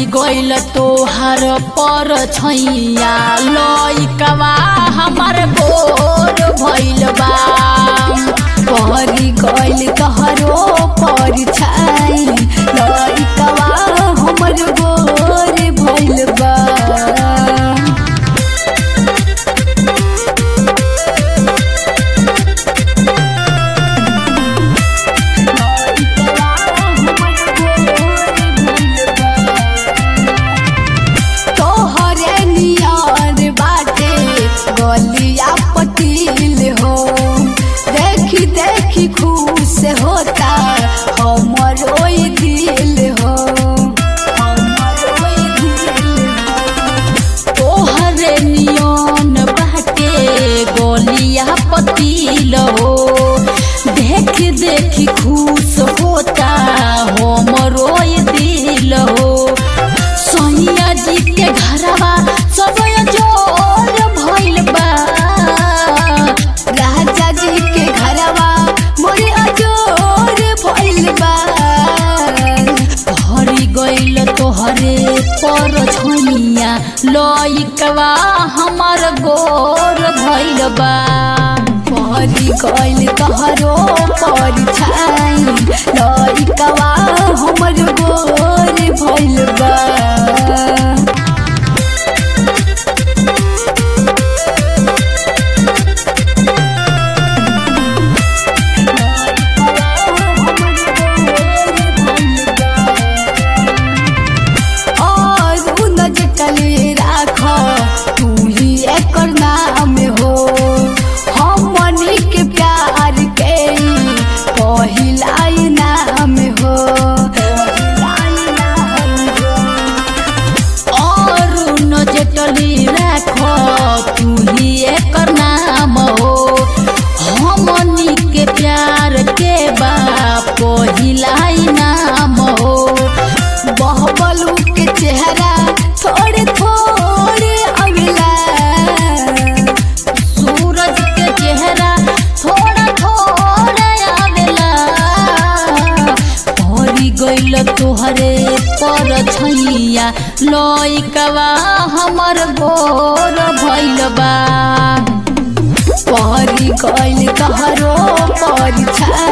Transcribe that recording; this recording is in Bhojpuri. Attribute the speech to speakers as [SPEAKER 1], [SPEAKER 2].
[SPEAKER 1] पहरी गइल तोहार पर छैया लइकवा हमार गोर भइल बा पहरी गइल तोहरो पर छाई लइकवा हमर गोर भइल बा तोहरे नियर बाटे गलिया पतील हो देखी देखी खुश होता हमरो ई दिल हो हमरो ई दिल हो तोहरे नियन बाटे गोलिया पतील हो देख देख खुश होता हमरो ये दिल हो सैया जी के घरवा सब जोर भइल बा राजा जी के घरवा मोरे अजोर भइल बा हरी गइल तोहरे पर छैया लइकवा हमर गोर भइल बा परी गइल तोहरो पर छाई लइकवा हमर गोर भइल बा और उ नजकले राख तू ही एकर नाम हो हमनी के प्यार के पहिला नाम हो और नजकले राख तू ही एकर नाम हो हमनी के प्यार के बा पहिला नाम हो बहबलू के चेहरा थोड़े थोड़े अगला सूरज के चेहरा थोड़ा थोड़ा आवेला हरी गइल तोहरे पर छैया लइकवा हमर गोर भइल बा पहरी गइल तोहरो पर छाई